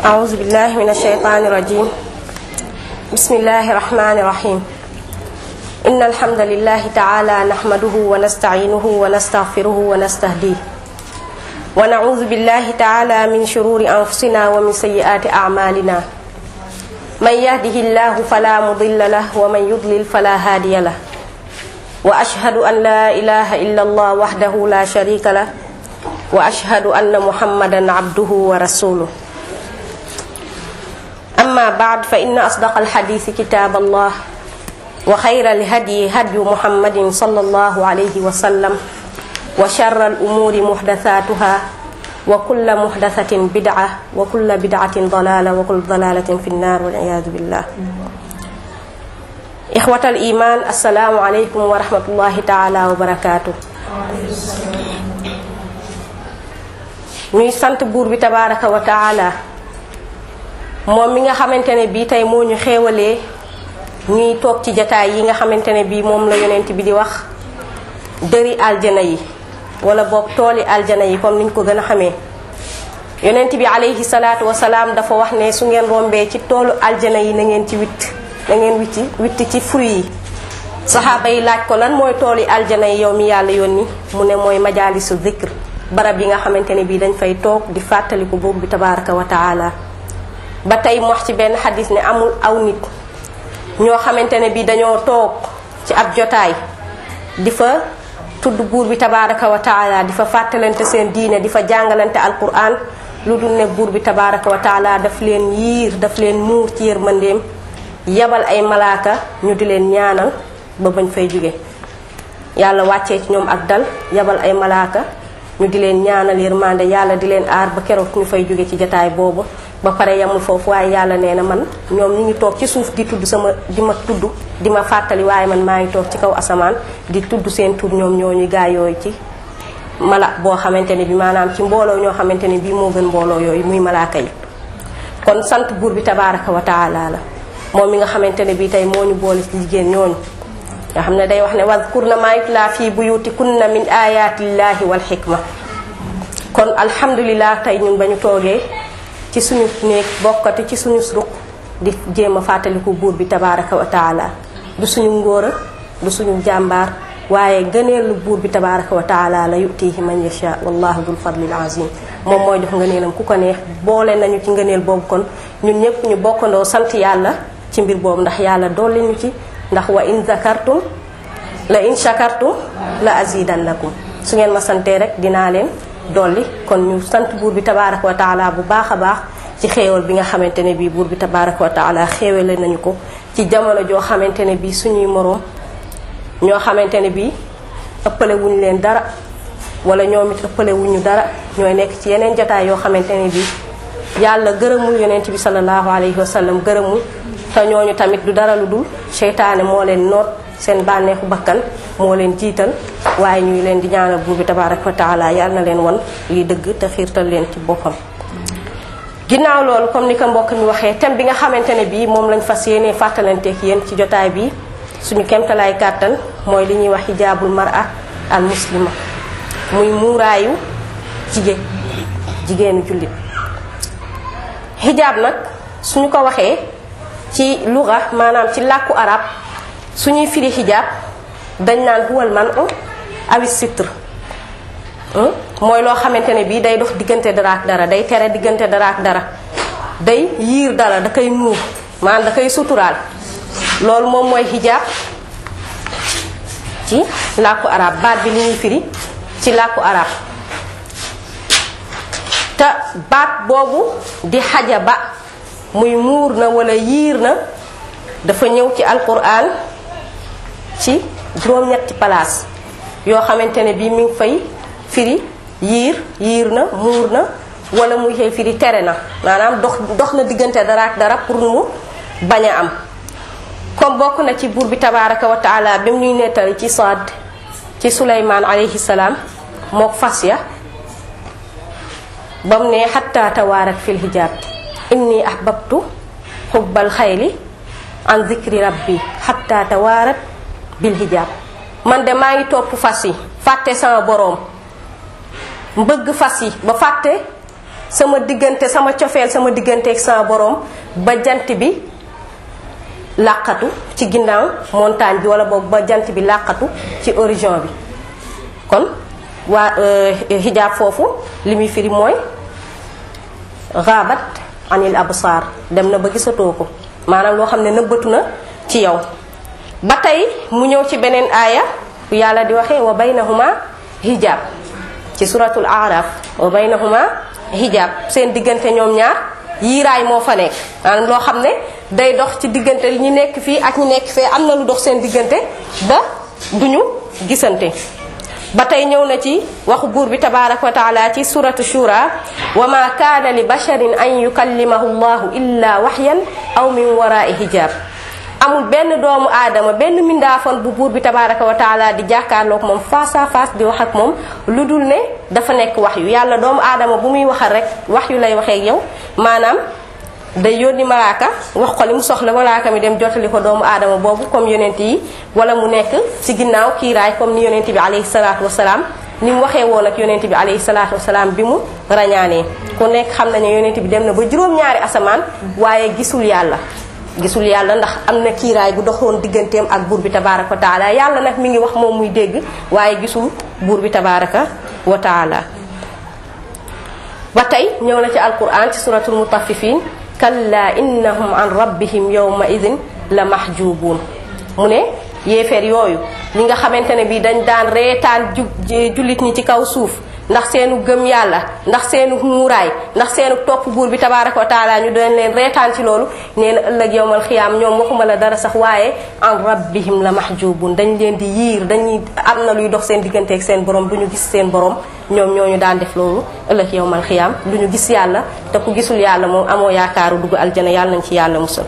أعوذ بالله من الشيطان الرجيم بسم الله الرحمن الرحيم إن الحمد لله تعالى نحمده ونستعينه ونستغفره ونستهديه ونعوذ بالله تعالى من شرور أنفسنا ومن سيئات أعمالنا من يهده الله فلا مضل له ومن يضلل فلا هادي له وأشهد أن لا إله إلا الله وحده لا شريك له وأشهد أن محمدا عبده ورسوله أما بعد فإن أصدق الحديث كتاب الله وخير الهدي هدي محمد صلى الله عليه وسلم وشر الأمور محدثاتها وكل محدثة بدعة وكل بدعة ضلالة وكل ضلالة في النار والعياذ بالله إخوة الإيمان السلام عليكم ورحمة الله تعالى وبركاته ñuy sant buur bi tabaraka wa taala moom mi nga xamante ne bii tey moo ñu xéewalee ñuy toog ci jataay yi nga xamante ne bii moom la yonent bi di wax dëri aljana yi wala boog tooli aljana yi comme niñ ko gën a xamee yonent bi alayhi salaatu wasalaam dafa wax ne su ngeen rombee ci toolu aljana yi na ngeen ci witt na ngeen witti witti ci fruit yi saxaaba yi laaj ko lan mooy tooli aljana yi yow mi yàlla yónni mu ne mooy majaalisu zikr barab yi nga xamante ne bii dañ fay toog di fàttaliku buur bi tabaraka wa taala ba tey mu wax ci benn xadis ne amul aw nit ñoo xamante ne bii dañoo toog ci ab jotaay di fa tudd buur bi tabaraka wa taala di fa fàttalante seen diine di fa jàngalante alquran lu dul ne buur bi tabaraka wa taala daf leen yiir daf leen muur ci yërmandeem yabal ay malaaka ñu di leen ñaanal ba bañ fay jóge yàlla wàccee ci ñoom ak dal yabal ay malaaka ñu di leen ñaanal yërmande yàlla di leen aar ba keroog ñu fay jóge ci jataay boobu ba pare yamul foofu waaye yàlla nee na man ñoom ñu ngi toog ci suuf di tudd sama di ma tudd di ma fàttali waaye man maa ngi toog ci kaw asamaan di tudd seen tur ñoom ñooñu gaa yooyu ci mala boo xamante ne bi maanaam ci mbooloo ñoo xamante ne bii moo gën mbooloo yooyu muy malaaka yi kon sant buur bi tabaraka wa taala la moom mi nga xamante ne bii tey moo ñu boole ci jigéen ñooñu nga xam ne day wax ne wadkurna maa yutla fii buyutikunna min ayatillahi wal xikma kon alhamdulilah tey ñun ba ñu toogee ci suñu néeg bokkati ci suñu ruq di jéem a fàttaliku buur bi tabaraka wa taala du suñu ngóora du suñu jàmbaar waaye gëneelu buur bi tabaraka wa taala la yutihi man yasha wallahu dul fadlil azim moom mooy jox ngëneelam ku ko neex boole nañu ci ngëneel boobu kon ñun ñëpp ñu bokkandoo sant yàlla ci mbir boobu ndax yàlla dolli ñu ci ndax wa in zakartum la in shakartum la azidannakum su ngeen ma santee rek dinaa leen dolli kon ñu sant buur bi tabaraka wa taala bu baax a baax ci xéewal bi nga xamante ne bii buur bi tabaraka wa taala xéewale nañu ko ci jamono joo xamante ne bii suñuy moroom ñoo xamante ne bii ëppale wuñu leen dara wala ñoom it ëppale wuñu dara ñooy nekk ci yeneen jotaay yoo xamante ne bii yàlla gërëmul yonent bi sallallahu alayhi wa sallam gërëmul te ñooñu tamit du dara lu dul seytaane moo leen noot seen bànneexu bakkan moo leen jiital waaye ñuy leen di ñaanal buur bi tabaraka wa taala yàlla na leen won liy dëgg te xiirtal leen ci boppam ginnaaw loolu comme ni ko mbokk mi waxee thème bi nga xamante ne bii moom lañ fas yéenee fàttalanteek yéen ci jotaay bi suñu kemtalaay kàttan mooy li ñuy wax hijaabul mar'a al muslima muy muuraayu jigéen jigéenu jullit hijaab nag suñu ko waxee ci luga maanaam ci làkku arab suñuy firi xijaab dañ naan huwal man u awi sitr mooy loo xamante ne bii day dox diggante dara ak dara day tere diggante dara ak dara day yiir dara da koy muur maanaam da koy suturaal loolu moom mooy xijaab ci làkku arab baat bi li ñuy firi ci làkku arab te baat boobu di xajaba muy muur na wala yiir na dafa ñëw ci alquran ci juróom-ñetti palaas yoo xamante ne bii mi ngi fay firi yiir yiir na muur na wala muy fay firi tere na maanaam dox dox na diggante dara ak dara pour mu bañ a am comme bokk na ci buur bi tabaraka wa taala bi mu ñuy nettali ci Saad ci Suleymaan alayhi salaam mook fas ya ba mu ne xatta tawaarat fil hijaab inni ahbabtu xubbal xayli an zikri rabbi xatta tawaarat bil hijaab man de maa ngi topp fas yi fàtte sama boroom mbëgg fas yi ba fàtte sama diggante sama cofeel sama digganteeg sama borom ba jant bi làqatu ci ginnaaw montagne bi wala boog ba jant bi làqatu ci horizon bi kon waa xijaab foofu li muy firi mooy xaabat anil absar dem na ba gisatoo ko maanaam loo xam ne nëbbatu na ci yow ba tey mu ñëw ci beneen aaya yàlla di waxee wa baynahuma hijab ci suratul araf wa baynahuma hijab seen diggante ñoom ñaar yiiraay moo fa nekk maanaam loo xam ne day dox ci diggante ñi nekk fii ak ñi nekk fee am na lu dox seen diggante ba duñu gisante ba tey ñëw na ci waxu buur bi tabaraka wa taala ci suratu shura wa ma kaana li basharin an yukallimahu llahu illa waxyan aw min waraai hijab amul benn doomu aadama benn mindaafon bu buur bi tabaraka wa taala di jàkkaarloog moom face à face di wax ak moom lu dul ne dafa nekk wax yu yàlla doomu aadama bu muy waxal rek wax yu lay waxee yow maanaam day yónni malaaka wax ko li mu soxla malaaka mi dem jottali ko doomu aadama boobu comme yonent yi wala mu nekk ci ginnaaw kiiraay comme ni yonent bi alayhi salaatu wasalaam ni mu waxee woon ak yonent bi alayhi salaatu wasalaam bi mu rañaanee ku nekk xam nañu yonent bi dem na ba juróom-ñaari asamaan waaye gisul yàlla gisul yàlla ndax am na kiiraay bu doxoon digganteem ak buur bi tabaraka wa taala yàlla nag mi ngi wax moom muy dégg waaye gisul buur bi tabaraka wa taala ba tey ñëw na ci alquran ci suratul mutaffifin kalla innahum an rabbihim yawma idin la mahjubuun mu ne yéefeer yooyu ñi nga xamante ne bi dañ daan reetaan ju jullit ñi ci kaw suuf ndax seenu gëm yàlla ndax seenu muuraay ndax seenu topp buur bi tabaraka wa taala ñu doon leen reetaan ci loolu nee na ëllëg yowmal xiyaam ñoom waxuma la dara sax waaye an rabbihim la mahjubun dañ leen di yiir dañuy am na luy dox seen diggante ak seen borom du ñu gis seen borom ñoom ñooñu daan def loolu ëllëg yowmal xiyaam du ñu gis yàlla te ku gisul yàlla moom amoo yaakaaru dugg aljana yàlla nañ ci yàlla musal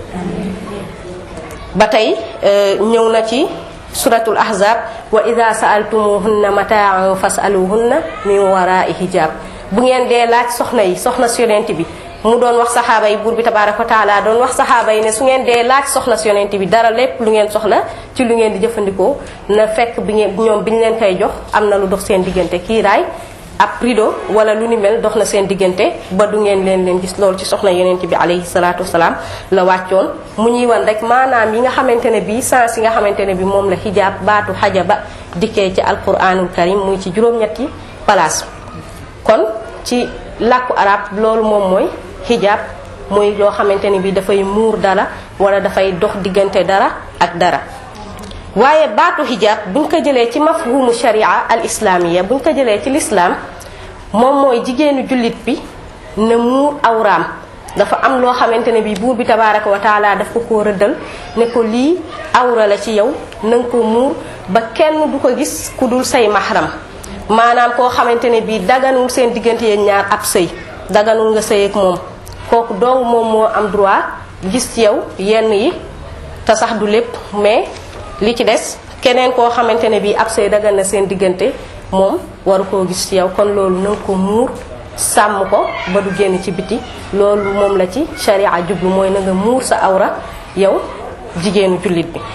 ba tey ñëw na ci suratul ahzab wa ida saaltumuhunna mataan fasaluhunna min warai hijab bu ngeen dee laaj soxna yi soxna si yonent bi mu doon wax saxaaba yi buur bi tabaraka wa taala doon wax saxaaba yi ne su ngeen dee laaj soxna si yonent bi dara lépp lu ngeen soxla ci lu ngeen di jëfandikoo na fekk bi ngeen ñoom bi ñu leen koy jox am na lu dox seen diggante kiiraay ab rido wala lu ni mel dox na seen diggante ba du ngeen leen leen gis loolu ci soxna yonent bi alayhi salaatu wasalaam la wàccoon mu ñuy wan rek maanaam yi nga xamante ne bii sens yi nga xamante ne bi moom la xijaab baatu xajaba dikkee ci alquranul karim muy ci juróom-ñetti place kon ci làkku arab loolu moom mooy xijaab muy loo xamante ne bi dafay muur dara wala dafay dox diggante dara ak dara waaye baatu hijab buñ ko jëlee ci mafhumu sharia al islamiya buñ ko jëlee ci lislaam moom mooy jigéenu jullit bi na muur awraam dafa am loo xamante ne bi buur bi tabaraka wa taala daf ko koo rëddal ne ko lii awra la ci yow na nga ko muur ba kenn du ko gis ku dul say mahram maanaam koo xamante ne bi daganul seen diggante yéen ñaar ab sëy daganul nga sëy ak moom kooku dong moom moo am droit gis ci yow yenn yi te sax du lépp mais li ci des keneen koo xamante ne bii ab sëy dagan na seen diggante moom waru koo gis ci yow kon loolu na nga ko muur sàmm ko ba du génn ci biti loolu moom la ci sharia jublu mooy na nga muur sa awra yow jigéenu jullit bi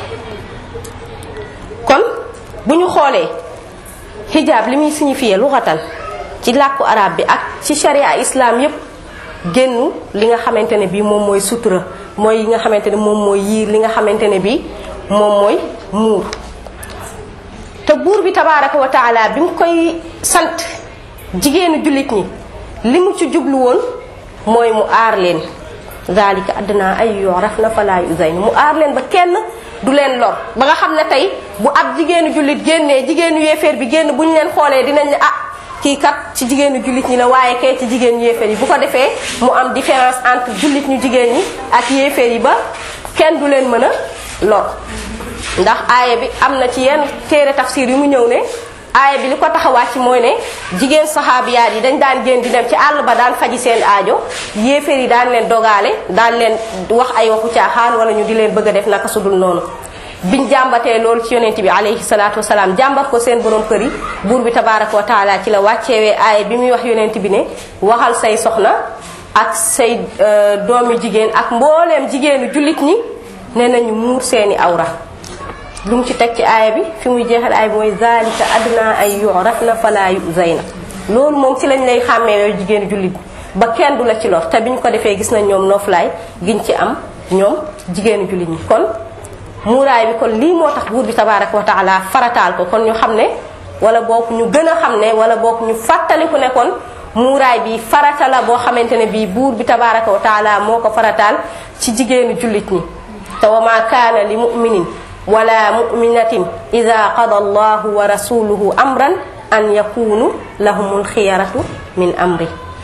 kon bu ñu xoolee hijab li muy signifié luxatan ci làkku arab bi ak ci sharia islam yépp génn li nga xamante ne bii moom mooy sutura mooy yi nga xamante ne moom mooy yiir li nga xamante ne bii moom mooy muur te buur bi tabaraka wa taala bi mu koy sant jigéenu jullit ñi li mu ci jublu woon mooy mu aar leen zalika adduna ay yoraf na falaa yuzayn mu aar leen ba kenn du leen lor ba nga xam ne tey bu ab jigéenu jullit génnee jigéenu yéeféer bi génn bu ñu leen xoolee dinañ ne ah kii kat ci jigéenu jullit ñi la waaye kay ci jigéenu yéeféer yi bu ko defee mu am différence entre jullit ñu jigéen ñi ak yéeféer yi ba kenn du leen mën a lor ndax aaya bi am na ci yenn téere tafsir yu mu ñëw ne aaya bi li ko tax a wàcc mooy ne jigéen saxaabiyaat yi dañ daan génn di dem ci àll ba daan faji seen aajo yéeféer yi daan leen dogaale daan leen wax ay waxu caaxaan wala ñu di leen bëgg a def naka sudul noonu biñ jàmbatee loolu ci yonent bi alayhi salaatu wasalaam jàmbat ko seen borom kër yi buur bi tabaraka wa taala ci la wàcceewee aaya bi muy wax yonent bi ne waxal say soxna ak say doomi jigéen ak mbooleem jigéenu jullit ñi ne nañu muur seeni awra lu mu ci teg ci aaya bi fi muy jeexal aaya bi mooy zalika adna ay yurafna fala yuzayna loolu moom ci lañ lay xàmmee yooyu jigéenu jullit bi ba kenn du la ci lor te bi ñu ko defee gis nañ ñoom nooflaay giñ ci am ñoom jigéenu jullit ñi kon muuraay bi kon lii moo tax buur bi tabaraka wa taala farataal ko kon ñu xam ne wala boog ñu gën a xam ne wala boog ñu fàttaliku ne kon muuraay bi farata la boo xamante ne bii buur bi tabaraka wa taala moo ko farataal ci jigéenu jullit ñi te wa ma kaana li muminin wala muminatin ida qada allahu wa rasuluhu amran an yakunu lahumul xiyaratu min amri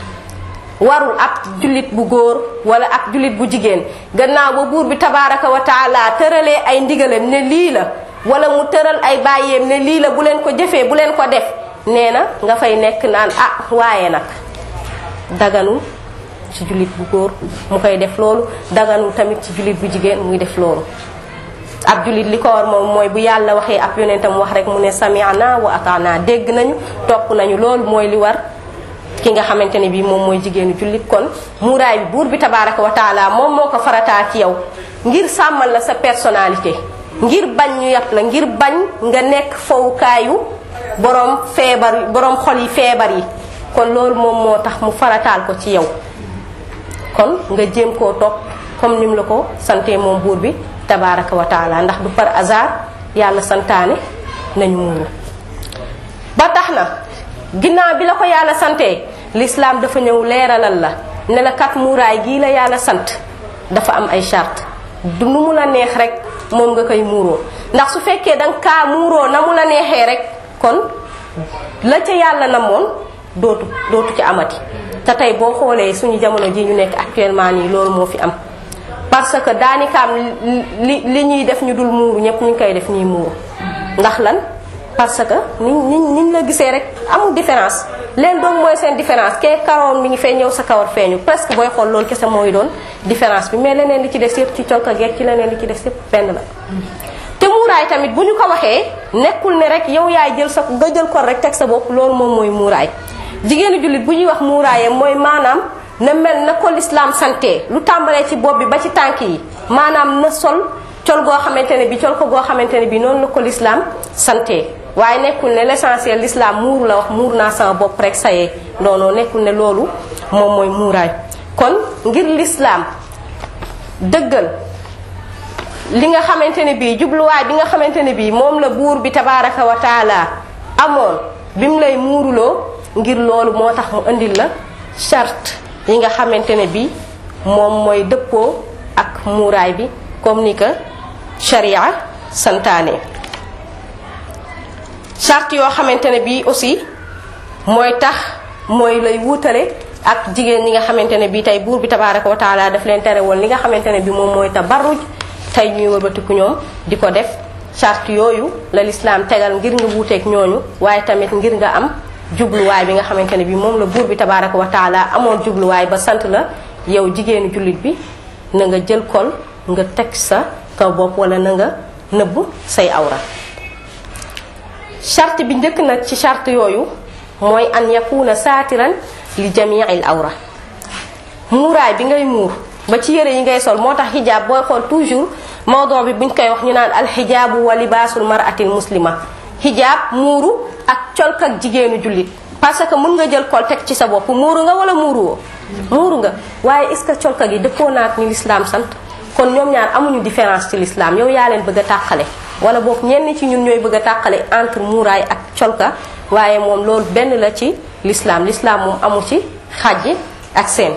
warul ab jullit bu góor wala ab jullit bu jigéen gannaaw ba buur bi tabaraka wa taala tëralee ay ndigalam ne lii la wala mu tëral ay bàyyeem ne lii la bu leen ko jëfee bu leen ko def nee na nga fay nekk naan ah waaye nag daganul ci jullit bu góor mu koy def loolu daganul tamit ci jullit bu jigéen muy def loolu ab jullit li ko war moom mooy bu yàlla waxee ab yonentam wax rek mu ne sami'na wa ata'na dégg nañu topp nañu loolu mooy li war ki nga xamante ne bii moom mooy jigéenu jullit kon muuraay bi buur bi tabaraka wa taala moom moo ko farataa ci yow ngir sàmmal la sa personnalité ngir bañ ñu yàpp la ngir bañ nga nekk fowukaayu borom feebar borom xol yi feebar yi kon loolu moom moo tax mu farataal ko ci yow kon nga jéem koo topp comme ni mu la ko sante moom buur bi tabaraka wa taala ndax du par hasard yàlla santaane nañu muuru ba tax na ginnaaw bi la ko yàlla sante l'islam dafa ñëw leeralal la ne la kat muuraay gii la yàlla sant dafa am ay charte du nu mu la neex rek moom nga koy muuroo ndax su fekkee danga kaa muuroo na mu la neexee rek kon la ca yàlla namoon dootu dootu ci amati te tey boo xoolee suñu jamono ji ñu nekk actuellement nii loolu moo fi am parce que daanikaam li li ñuy def ñu dul muuru ñëpp ñu ngi koy def ñuy muuru ndax lan parce que ni ni niñ la gisee rek amul différence leen doon mooy seen différence kee karoon mi ngi fee ñëw sa kawar feeñu presque booy xool loolu kese mooy doon différence bi mais leneen li ci des yëpp ci colka geeg ci leneen li ci des yëpp benn la te muuraay tamit bu ñu ko waxee nekkul ne rek yow yaay jël sa nga jël ko rek teg sa bopp loolu moom mooy muuraay jigéenu jullit bu ñuy wax muuraayam mooy maanaam na mel na ko lislaam santé lu tàmbalee ci bopp bi ba ci tànk yi maanaam na sol col goo xamante ne bi col ko goo xamante ne bi noonu la ko lislaam santé waaye nekkul ne l'essentiel l'islam muuru la wax muur naa sama bopp rek sayee non non nekkul ne loolu moom mooy muuraay kon ngir l'islam dëggal li nga xamante ne bii jubluwaay bi nga xamante ne bii moom la buur bi tabaraka wa taala amoon bi mu lay muuruloo ngir loolu moo tax mu indil la charte yi nga xamante ne bii moom mooy dëppoo ak muuraay bi comme ni ko sharia santaane charte yoo xamante ne bii aussi mooy tax mooy lay wuutale ak jigéen ñi nga xamante ne bii tey buur bi tabaraka wa taala daf leen tere woon li nga xamante ne bii moom mooy tabarruj tey ñuy wëlbatiku ñoom di ko def charte yooyu la lislaam tegal ngir nga wuuteeg ñooñu waaye tamit ngir nga am jubluwaay bi nga xamante ne bii moom la buur bi tabaraka wa taala amoon jubluwaay ba sant la yow jigéenu jullit bi na nga jël kol nga teg sa kaw bopp wala na nga nëbb say awra charte bi njëkk nag ci charte yooyu mooy an yakuna saatiran li jamiil awra muuraay bi ngay muur ba ci yére yi ngay sol moo tax xijaab booy xool toujours mawdon bi buñ koy wax ñu naan alxijaabu wa libaasul maratil muslima xijaab muuru ak colk ak jigéenu jullit parce que mun nga jël kol teg ci sa bopp muuru nga wala muuru woo muuru nga waaye est ce que colka gi dëppoo naak ni lislaam sant kon ñoom ñaar amuñu différence ci lislaam yow yaa leen bëgg a tàqale wala boog ñenn ci ñun ñooy bëgg a tàqale entre muuraay ak colka waaye moom loolu benn la ci lislaam lislaam moom amu ci xàjj ak seen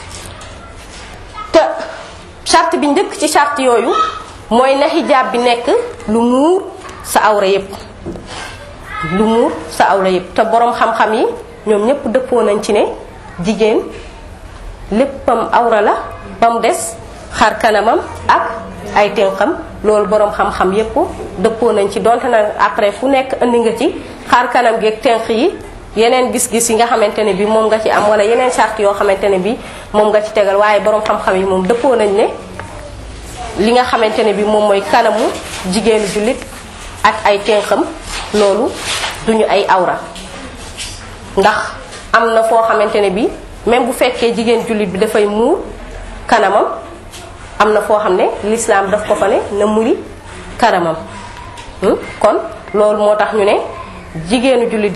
te charte bi njëkk ci charte yooyu mooy na xijaab bi nekk lu muur sa awra yépp lu muur sa awra yépp te boroom xam-xam yi ñoom ñépp dëppoo nañ ci ne jigéen léppam awra la ba mu des xar kanamam ak ay tenqam loolu boroom xam-xam yépp dëppoo nañ ci donte na après fu nekk indi nga ci xar kanam gi ak tenq yi yeneen gis-gis yi nga xamante ne bi moom nga ci am wala yeneen charte yoo xamante ne bi moom nga ci tegal waaye boroom xam-xam yi moom dëppoo nañ ne li nga xamante ne bi moom mooy kanamu jigéenu jullit ak ay tenqam loolu duñu ay awra ndax am na foo xamante ne bi même bu fekkee jigéen jullit bi dafay muur kanamam am na foo xam ne l'islam daf ko fa ne na muri kanamam kon loolu moo tax ñu ne jigéenu jullit bi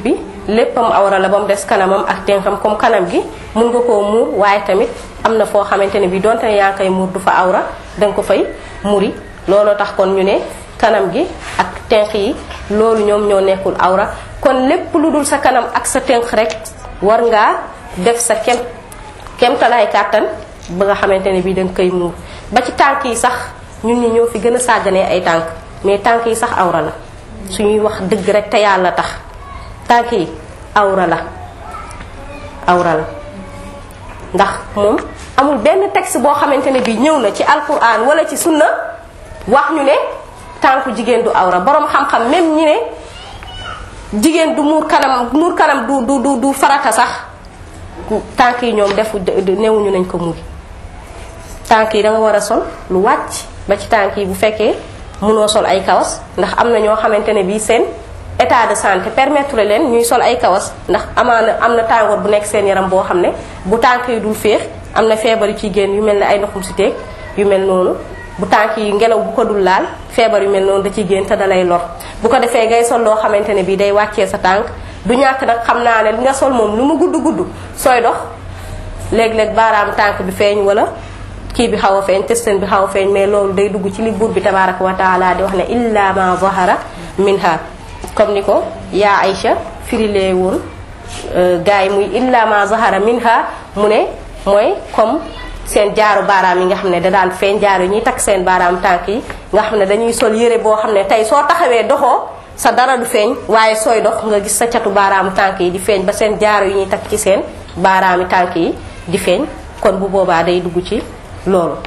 léppam awra la ba mu des kanamam ak tenxam comme kanam gi mun nga koo muur waaye tamit am na foo xamante ne bi donte ne yaa ngi koy muur du fa awra danga ko fay muri looloo tax kon ñu ne kanam gi ak tenq yi loolu ñoom ñoo nekkul awra kon lépp lu dul sa kanam ak sa tenq rek war ngaa def sa kem kemtalaay kàttan ba nga xamante ne bii danga koy muur ba ci tànk yi sax ñun ñi ñoo fi gën a sàgganee ay tànk mais tànk yi sax awra la suñuy wax dëgg rek te yàlla tax tànk yi awra la awra la ndax moom amul benn texte boo xamante ne bii ñëw na ci alquran wala ci sunna wax ñu ne tànku jigéen du awra borom xam-xam même ñi ne jigéen du muur kanam muur kanam du du du du farata sax tànk yi ñoom defu newuñu nañ ko muur tànk yi da nga war a sol lu wàcc ba ci tànk yi bu fekkee mënoo sol ay kawas ndax am na ñoo xamante ne bii seen état de santé permettre leen ñuy sol ay kawas ndax amaana am na tàngoor bu nekk seen yaram boo xam ne bu tànk yi dul féex am na feebar yu ciy génn yu mel ne ay ndoxum si teeg yu mel noonu bu tànk yi ngelaw bu ko dul laal feebar yu mel noonu da ciy génn te da lay lor bu ko defee ngay sol loo xamante ne bii day wàccee sa tànk du ñàkk nag xam naa ne li nga sol moom lu mu gudd gudd sooy dox léeg-léeg baaraamu tànk bi feeñ wala kii bi xaw a feeñ testeen bi xaw a feeñ mais loolu day dugg ci li buur bi tabaraka wa taala di wax ne illa ma zahara minha comme ni ko yaa Aïcha firilee woon gars yi muy illa ma zahara minha mu ne mooy comme seen jaaru baaraam yi nga xam ne da daan feeñ jaaru yi ñuy takk seen baaraam tànk yi nga xam ne dañuy sol yére boo xam ne tey soo taxawee doxoo sa dara du feeñ waaye sooy dox nga gis sa catu baaraamu tànk yi di feeñ ba seen jaaru yi ñuy takk ci seen baaraami tànk yi di feeñ kon bu boobaa day dugg ci loolu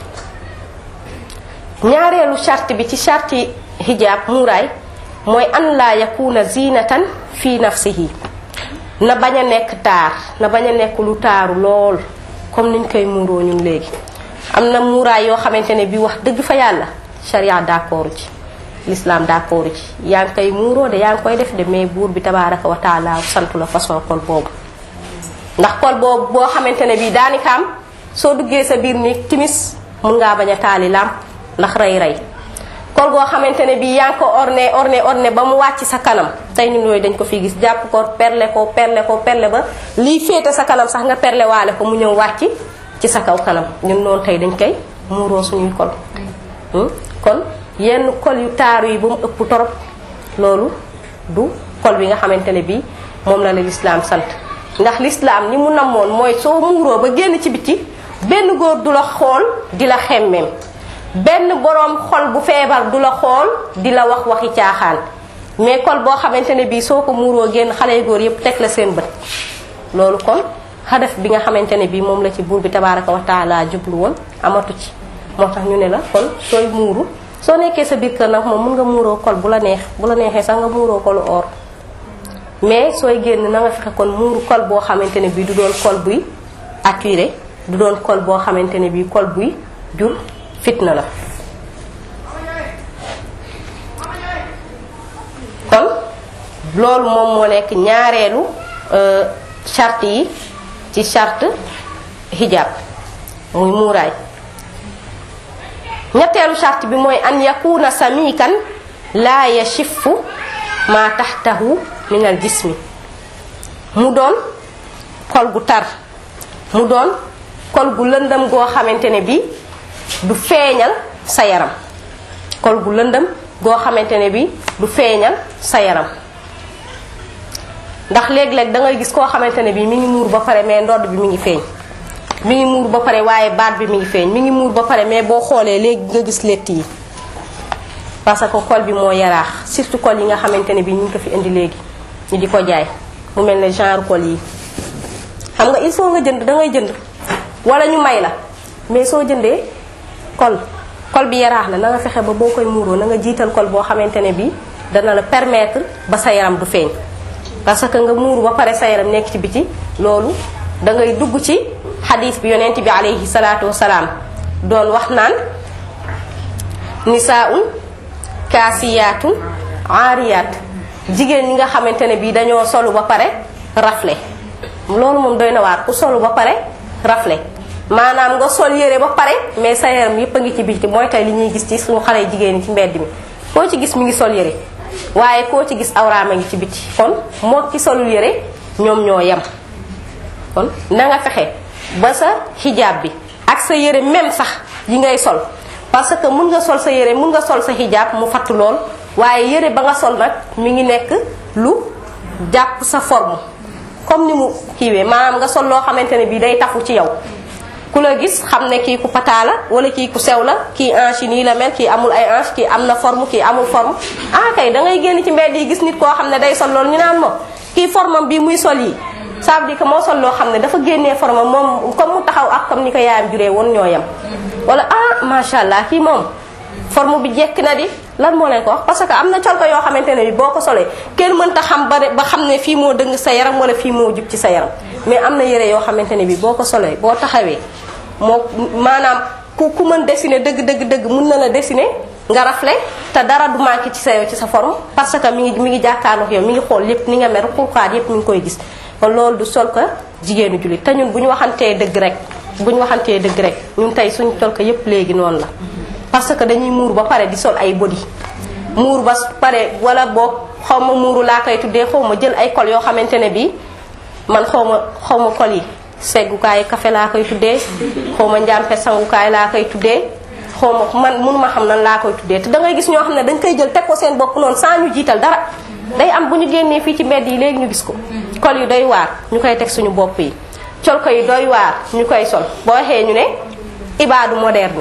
ñaareelu charte bi ci charte hijab muuraay mooy an laa yakuna zinatan fi nafsihi na bañ a nekk taar na bañ a nekk lu taaru lool comme niñ koy muuroo ñun léegi am na muuraay yoo xamante ne bi wax dëgg fa yàlla sharia d'accord ci l'islam d'accord ci yaa ngi koy muuroo de yaa ngi koy def de mais buur bi tabaraka wa taala santu la façon kol boobu ndax kol boobu boo xamante ne bi daanikaam soo duggee sa biir ni timis mun ngaa bañ a taali làmp ndax rey rey kol goo xamante ne bii yaa ngi ko orné orné orné ba mu wàcc sa kanam tey ñun yooyu dañ ko fi gis jàpp ko perle ko perle ko perle ba lii féete sa kanam sax nga perle waale ko mu ñëw wàcc ci sa kaw kanam ñun noonu tey dañ koy muuroo suñuy kol kon yenn kol yu taaru yi ba mu ëpp torop loolu du kol bi nga xamante ne bii moom la la lislaam sant ndax lislaam ni mu namoon mooy soo muuroo ba génn ci biti benn góor du la xool di la xemmeem benn boroom xol bu feebar du la xool di la wax waxi caaxaan mais kol boo xamante ne bii soo ko muuroo génn xale yu góor yépp teg la seen bët loolu kon xadaf bi nga xamante ne bii moom la ci buur bi tabaraka wa taala jublu woon amatu ci moo tax ñu ne la kon sooy muuru soo nekkee sa biir kër nag moom mun nga muuroo kol bu la neex bu la neexee sax nga muuroo kolu or mais sooy génn na nga fexe kon muuru kol boo xamante ne bii du doon kol buy attiré du doon kol boo xamante ne bii kol buy jur fitna la kon loolu moom moo nekk ñaareelu charte yi ci charte hijab muy muuraay ñetteelu charte bi mooy an yakuna samikan laa yashifu ma taxtahu min al jismi mu doon kol gu tar mu doon kol gu lëndëm goo xamante ne bi du feeñal sa yaram kol gu lëndëm goo xamante ne bi du feeñal sa yaram ndax léeg-léeg da ngay gis koo xamante ne bi mi ngi muur ba pare mais ndodd bi mi ngi feeñ mi ngi muur ba pare waaye baat bi mi ngi feeñ mi ngi muur ba pare mais boo xoolee léegi nga gis lett yi parce que col bi moo yaraax surtout col yi nga xamante ne bi ñu ngi ko fi indi léegi ñu di ko jaay mu mel ne genre col yi xam nga il faut nga jënd da ngay jënd wala ñu may la mais soo jëndee col col bi yaraax la na nga fexe ba boo koy muuroo na nga jiital col boo xamante ne bi dana la permettre ba sa yaram du feeñ parce que nga muuru ba pare sa yaram nekk ci biti loolu da ngay dugg ci xadis bi yonent bi alayhi salaatu wasalaam doon wax naan nisaaun kaasiyaatun aariyaat jigéen ñi nga xamante ne bii dañoo solu ba pare rafle loolu moom doy na waar ku solu ba pare rafle maanaam nga sol yére ba pare mais sa yaram yépp a ngi ci biti mooy tey li ñuy gis ci suñu xale jigéen ñi ci mbedd mi koo ci gis mi ngi sol yére waaye koo ci gis awraama ngi ci biti kon moo ki solul yére ñoom ñoo yem kon na nga fexe ba sa xijaab bi ak sa yére même sax yi ngay sol parce que mun nga sol sa yére mun nga sol sa xijaab mu fatt lool waaye yére ba nga sol nag mi ngi nekk lu jàpp sa forme comme ni mu kiiwee maanaam nga sol loo xamante ne bii day tafu ci yow ku la gis xam ne kii ku pataa la wala kii ku sew la kii hanche yi nii la mel kii amul ay hanche kii am na forme kii amul forme ah kay da ngay génn ci mbedd yi gis nit koo xam ne day sol loolu ñu naan moom kii formam bii muy sol yi ça veut dire que moo sol loo xam ne dafa génnee forme moom comme mu taxaw ak comme ni ko yaayam juree woon ñoo yem wala ah macha allah kii moom forme bi jekk na di lan moo leen ko wax parce que am na col ko yoo xamante ne bi boo ko solee kenn mënta xam ba ba xam ne fii moo dëng sa yaram wala fii moo jub ci sa yaram mais am na yére yoo xamante ne bi boo ko solee boo taxawee moo maanaam ku ku mën dessiner dëgg dëgg dëgg mun na la dessiner nga rafle te dara du manqué ci sa yow ci sa forme parce que mi ngi mi ngi jàkkaarloog yow mi ngi xool lépp ni nga mer xurxaat yépp mi ngi koy gis kon loolu du sol ko jigéenu jullit te ñun bu ñu waxantee dëgg rek bu ñu waxantee dëgg rek ñun tey suñu sol ko yépp léegi noonu la parce que dañuy muur ba pare di sol ay body muur ba pare wala boog xaw ma muuru laa koy tuddee xaw ma jël ay col yoo xamante ne bii man xaw ma xaw ma col yi seggukaay café laa koy tuddee xaw ma njàmpe sangukaay laa koy tuddee xaw ma man mënuma xam nan laa koy tuddee te da ngay gis ñoo xam ne dañ koy jël teg ko seen bopp noonu sans ñu jiital dara day am bu ñu génnee fii ci mbedd yi léegi ñu gis ko col yi doy waar ñu koy teg suñu bopp yi col ko yi doy waar ñu koy sol boo waxee ñu ne ibaadu moderne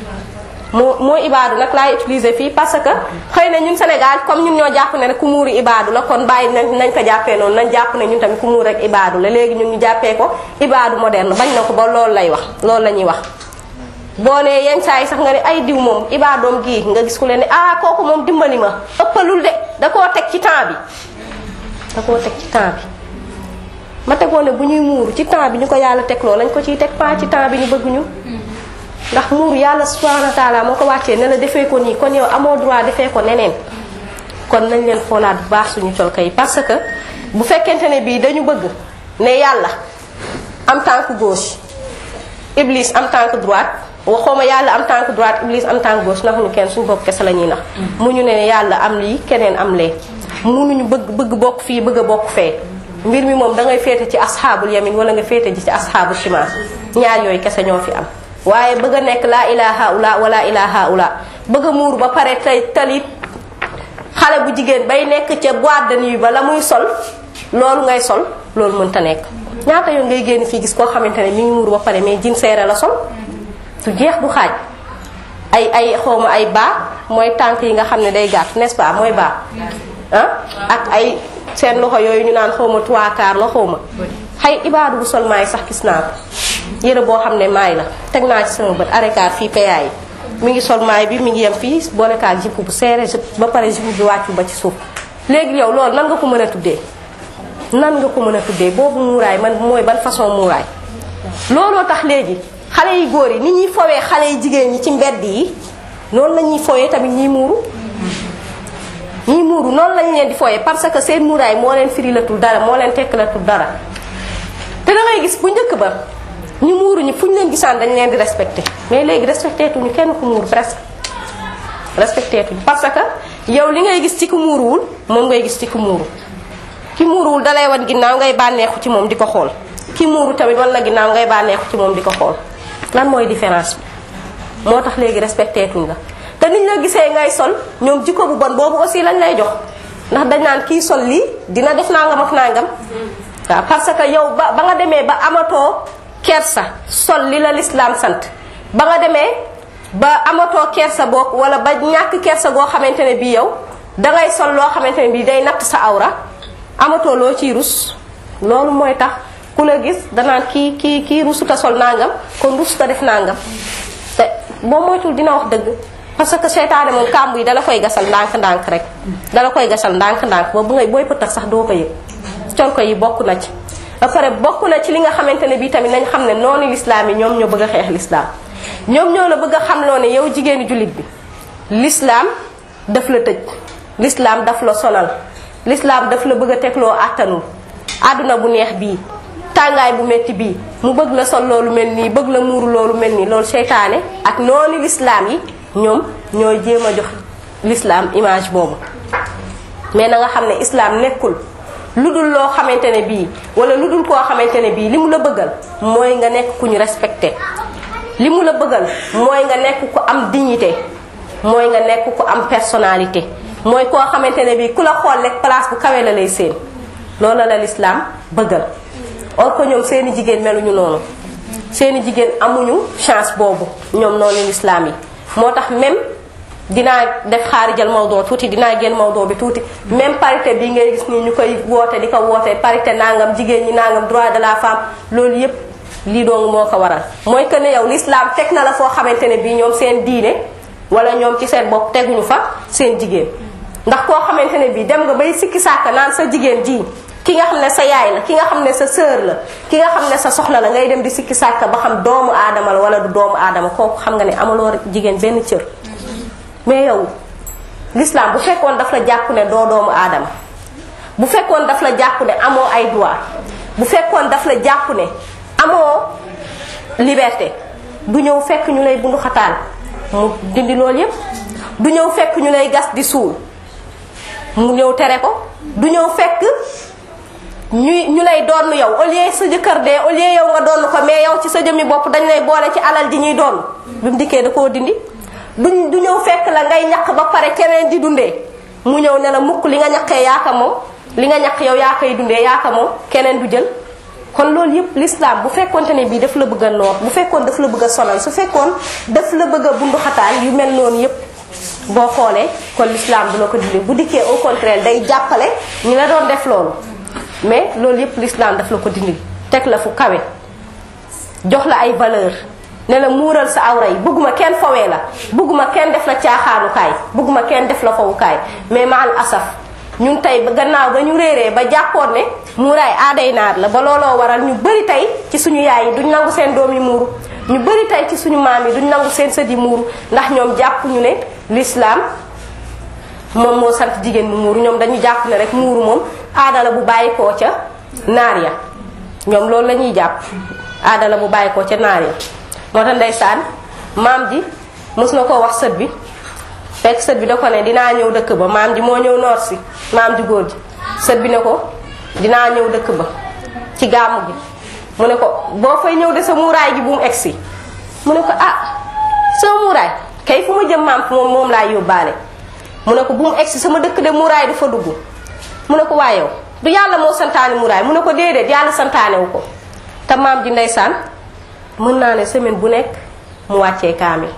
moo mooy ibaadu nag laay utiliser fii parce que xëy na ñun Sénégal comme ñun ñoo jàpp ne rek ku muuru ibaadu la kon bàyyi nañ nañ ko jàppee noonu nañ jàpp ne ñun tamit ku muur rek ibaadu la léegi ñun ñu jàppee ko ibaadu moderne bañ na ko ba loolu lay wax loolu la ñuy wax boo nee yenn saa yi sax nga ne ay diw moom ibaadoom gii nga gis ku leen ne ah kooku moom dimbali ma ëppalul de da koo teg ci temps bi da koo teg ci temps bi ma tegoon ne bu ñuy muuru ci temps bi ñu ko yàlla teg loolu lañ ko ciy teg pas ci temps bi ñu bëgg ñun ndax muuru yàlla subhanahu wa taala moo ko wàccee ne la defee ko nii kon yow amoo droit defee ko neneen kon nañ leen xoolaat bu baax suñu colka yi parce que bu fekkente ne bii dañu bëgg ne yàlla am tànk gauche iblis am tànk droite waxooma yàlla am tànk droite iblis am tànk gauche ndax ñu kenn suñu bopp kese la ñuy nax mu ñu ne yàlla am lii keneen am lee munuñu bëgg bëgg bokk fii bëgg a bokk fee mbir mi moom da ngay féete ci asxaabul yamin wala nga féete ji ci asxaabul shimal ñaar yooyu kese ñoo fi am waaye bëgg a nekk laa ilaha ula wala ilaha ula bëgg a muur ba pare tey talit xale bu jigéen bay nekk ca boîte de nuit ba la muy sol loolu ngay sol loolu mënta nekk ñaata yoon ngay génn fii gis koo xamante ne mi ngi muur ba pare mais jin seere la sol du jeex du xaaj ay ay xawma ay baa mooy tànk yi nga xam ne day gàtt n'est-ce pas mooy baa ah ak ay seen loxo yooyu ñu naan xawma trois quarts la xawma xay ibaadu bu sol maay sax gis naa ko yére boo xam ne maay la teg naa ci sama bët arekaar fii PA yi mi ngi sol maay bi mi ngi yem fii boolekaak jipp bu seere ba pare jipp bi wàccu ba ci suuf léegi yow loolu nan nga ko mën a tuddee nan nga ko mën a tuddee boobu muuraay man mooy ban façon muuraay looloo tax léegi xale yi góor yi ni ñuy fowee xale yi jigéen ñi ci mbedd yi noonu la ñuy fowee tamit ñiy muuru ñiy muuru noonu lañ leen di fowee parce que seen muuraay moo leen firilatul dara moo leen tekkilatul dara te da ngay gis bu njëkk ba ñu muuru ñi fu ñu leen gisaan dañ leen di respecté mais léegi respecté tuñu kenn ku muuru presque respecté tuñu parce que yow li ngay gis ci ku muuruwul moom ngay gis ci ku muuru ki muuruwul dalay wan ginnaaw ngay bànneexu ci moom di ko xool ki muuru tamit wan la ginnaaw ngay bànneexu ci moom di ko xool lan mooy différence bi moo tax léegi respecté tuñ la te niñ la gisee ngay sol ñoom jikko bu bon boobu aussi lañ lay jox ndax dañ naan kii sol lii dina def nangam ak nangam waaw parce que yow ba ba nga demee ba amatoo kersa sol li la lislaam sant ba nga demee ba amatoo kersa boog wala ba ñàkk kersa goo xamante ne bii yow dangay sol loo xamante ne bii day natt sa awra amatoo loo ciy rus loolu mooy tax ku la gis danaan kii kii kii rusuta sol nangam kon rusuta def nangam te boo moytul dina wax dëgg parce que seytaane moom kàmb yi dala koy gasal ndànk-ndànk rek dala koy gasal ndànk-ndànk ba bu ngay booy pëtax sax doo ko yëg col ko yi bokk na ci ba pare bokk na ci li nga xamante ne bii tamit nañ xam ne noonu lislaam yi ñoom ñoo bëgg a xeex lislaam ñoom ñoo la bëgg a xam loo ne yow jigéenu jullit bi lislaam daf la tëj lislaam daf la sonal lislaam daf la bëgg a tegloo àttanul àdduna bu neex bii tàngaay bu metti bii mu bëgg la sol loolu mel nii bëgg la muuru loolu mel nii loolu seytaane ak noonu lislaam yi ñoom ñooy jéem a jox lislaam image boobu mais na nga xam ne islam nekkul lu dul loo xamante ne bii wala lu dul koo xamante ne bii li mu la bëggal mooy nga nekk ku ñu respecté li mu la bëggal mooy nga nekk ku am dignité mooy nga nekk ku am personnalité mooy koo xamante ne bii ku la xool rek place bu kawe la lay seen loolu la l'islam bëggal or que ñoom seeni jigéen meluñu noonu seeni jigéen amuñu chance boobu ñoom noonu l'islam yi moo tax même dinaa def xaarijal mawdoo tuuti dinaa génn mawdoo bi tuuti même parité bi ngay gis nii ñu koy woote di ko woote parité nangam jigéen ñi nangam droit de la femme loolu yépp lii dong moo ko waral mooy que ne yow l'islam teg na la foo xamante ne bii ñoom seen diine wala ñoom ci seen bopp teguñu fa seen jigéen ndax koo xamante ne bii dem nga bay sikki sàkk naan sa jigéen ji ki nga xam ne sa yaay la ki nga xam ne sa sœur la ki nga xam ne sa soxla la ngay dem di sikki sàkk ba xam doomu aadama la wala du doomu aadama kooku xam nga ne amaloo jigéen benn cër mais yow l'islam bu fekkoon daf la jàpp ne doo doomu aadama bu fekkoon daf la jàpp ne amoo ay droit bu fekkoon daf la jàpp ne amoo liberté du ñëw fekk ñu lay bundu xataal mu dindi loolu yépp du ñëw fekk ñu lay gas di suul mu ñëw tere ko du ñëw fekk ñuy ñu lay doon yow au lieu sa jëkkër dee au lieu yow nga doon ko mais yow ci sa jëmmi bopp dañ lay boole ci alal ji ñuy doon bi mu dikkee da koo dindi du du ñëw fekk la ngay ñaq ba pare keneen di dundee mu ñëw ne la mukk li nga ñaqee yaaka moom li nga ñaq yow yaa koy dundee yaaka moom keneen du jël kon loolu yëpp l'islam bu fekkonte ne bii daf la bëgg a noor bu fekkoon daf la bëgg a sonal su fekkoon daf la bëgg a bundu xataal yu mel noonu yëpp boo xoolee kon l'islam du la ko dindi bu dikkee au contraire day jàppale ñi la doon def loolu mais loolu yëpp l'islam daf la ko dindi teg la fu kawe jox la ay valeur ne la muural sa awra yi bëgguma kenn fowee la bëgguma kenn def la caaxaanukaay bëgguma kenn def la fowukaay mais maal asaf ñun tey ba gannaaw ba ñu réeree ba jàppoon ne muuraay aaday naar la ba looloo waral ñu bëri tey ci suñu yaay yi duñ nangu seen doom yi muuru ñu bëri tey ci suñu maam yi duñ nangu seen sët yi muuru ndax ñoom jàpp ñu ne l'islam moom moo sant jigéen mu muuru ñoom dañu jàpp ne rek muuru moom aada la bu bàyyi koo ca naar ya ñoom loolu la ñuy jàpp aada la bu bàyyi koo ca naar ya moo tax ndeysaan maam ji mos na koo wax sët bi fekk sët bi da ko ne dinaa ñëw dëkk ba maam ji moo ñëw noor si maam ji góor ji sët bi ne ko dinaa ñëw dëkk ba ci gàmmu gi mu ne ko boo fay ñëw de sa muuraay gi bu mu egsi mu ne ko ah sama muuraay kay fu ma jëm maam moom moom laay yóbbaale mu ne ko bu mu egsi sama dëkk de muuraay du fa dugg mu ne ko waaye yow du yàlla moo santaane muuraay mu ne ko déedéet yàlla santaane wu ko te maam ji ndeysaan mën naa ne semaine bu nekk mu wàccee kaamil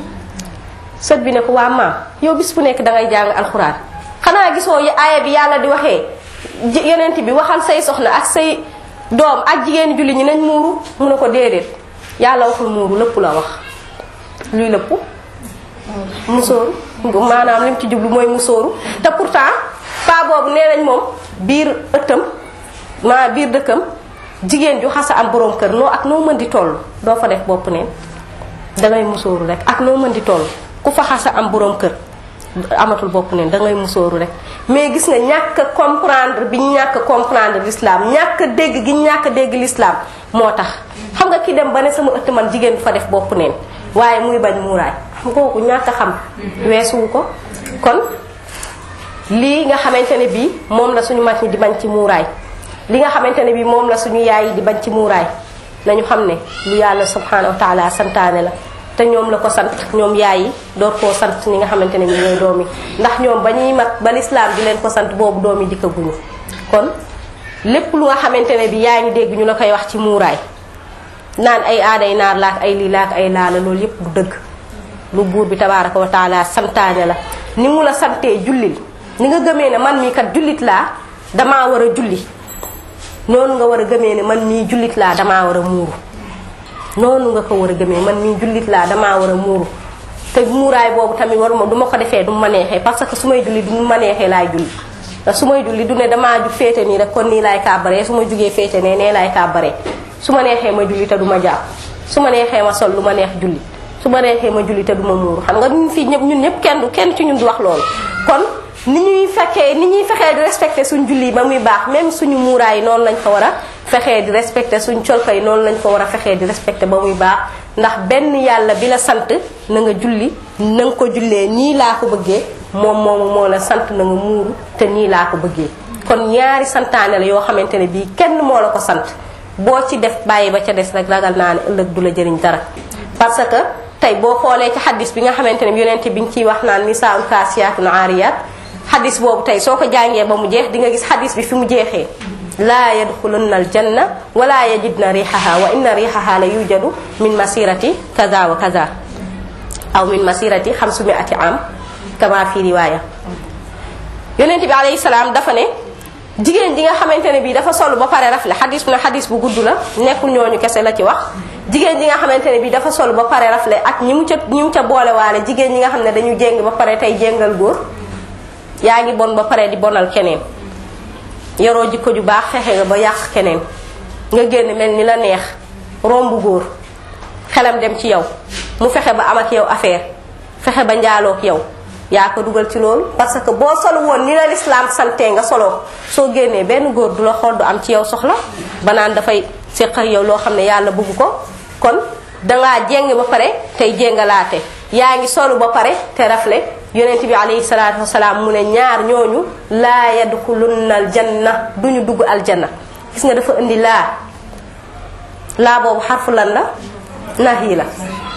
sët bi ne ko waa maam yow bis bu nekk dangay jàng alxuraan xanaa gisoo aaya bi yàlla di waxee yonent bi waxal say soxna ak say doom ak jigéen julli ñi nañ muuru mu ne ko déedéet yàlla waxul muuru lépp la wax luy lépp musóoru maanaam lim ci jublu mooy musóoru te pourtant pa boobu nee nañ moom biir ëttam maa biir dëkkam jigéen ju xasa am borom kër noo ak noo mën di toll doo fa def bopp neen dangay musóoru rek ak noo mën di toll ku fa xasa am borom kër amatul bopp neen dangay musóoru rek mais gis nga ñàkk comprendre bi ñu ñàkk comprendre l'islam ñàkk dégg gi ñàkk dégg l'islam moo tax xam nga ki dem ba ne sama ëtt man jigéen du fa def bopp neen waaye muy bañ muuraay xam kooku ñàkk xam weesuwu ko kon lii nga xamante ne bii moom la suñu mag ñi di bañ ci muuraay li nga xamante ne bii moom la suñu yaay yi di bañ ci muuraay nañu xam ne lu yàlla subhanahu wa taala santaane la te ñoom la ko sant ñoom yaay yi door koo sant ñi nga xamante ne bii ñooy doom yi ndax ñoom ba ñuy mat ba lislaam di leen ko sant boobu doom yi dikkaguñu kon lépp lu nga xamante ne bii yaa ngi dégg ñu la koy wax ci muuraay naan ay aaday naar laak ay lii laak ay laala loolu yépp du dëgg lu buur bi tabaraka wa taala santaane la ni mu la santee jullil ni nga gëmee ne man mii kat jullit laa damaa war a julli noonu nga war a gëmee ne man mii jullit laa damaa war a muuru noonu nga ko war a gëmee man mii jullit laa damaa war a muuru te muuraay boobu tamit waruma du ma ko defee du ma neexee parce que su may julli du ma neexee laay julli te su may julli du ne damaa jug féete nii rek kon nii laay kàbbaree su ma jugee féete nee nee laay kàbbaree su ma neexee ma julli te du ma jàpp su ma neexee ma sol lu ma neex julli su ma neexee ma julli te du ma muuru xam nga ñun fii ñëpp ñun ñëpp kenn du kenn ci ñun du wax loolu kon ni ñuy fekkee ni ñuy fexee di respecté suñ julli ba muy baax même suñu muuraay noonu lañ ko war a fexee di respecté suñ colka yi noonu lañ ko war a fexee di respecté ba muy baax ndax benn yàlla bi la sant na nga julli na nga ko jullee nii laa ko bëggee moom moomu moo la sant na nga muuru te nii laa ko bëggee kon ñaari santaane la yoo xamante ne bii kenn moo la ko sant boo ci def bàyyi ba ca des rek ragal naa ne ëllëg du la jëriñ dara parce que tey boo xoolee ci xaddis bi nga xamante ne yonente bi ñu ciy wax naan nisaa'un kaasiyaatun aariyaat xaddis boobu tey soo ko jàngee ba mu jeex di nga gis xaddis bi fi mu jeexee laa yadxulunna aljanna wala yajidna riixaha wa inna riixaha la yujadu min masirati kaza wa kaza aw min masirati xamsumiati am kama fi riwaaya yonent bi alayhi salaam dafa ne jigéen ji nga xamante ne bii dafa sol ba pare rafle xadis bu ne xadis bu gudd la nekkul ñooñu kese la ci wax jigéen ji nga xamante ne bii dafa sol ba pare rafle ak ñi mu ca ñi mu ca boolewaale jigéen ñi nga xam ne dañu jéng ba pare tey jéngal góor yaa ngi bon ba pare di bonal keneen yoroo jikko ju baax fexe nga ba yàq keneen nga génn mel ni la neex romb góor xelam dem ci yow mu fexe ba am ak yow affaire fexe ba njaaloog yow yaa ko dugal ci loolu parce que boo solo woon ni la lislaam santee nga solo soo génnee benn góor du la xool du am ci yow soxla ba naan dafay séq ak yow loo xam ne yàlla bëgg ko kon dangaa jéng ba pare tey jéngalaate yaa ngi solu ba pare te rafle yonent bi alayhi salaatu wasalaam mu ne ñaar ñooñu laa yadxulunna aljanna duñu dugg aljanna gis nga dafa indi laa laa boobu xarfu lan la nahi la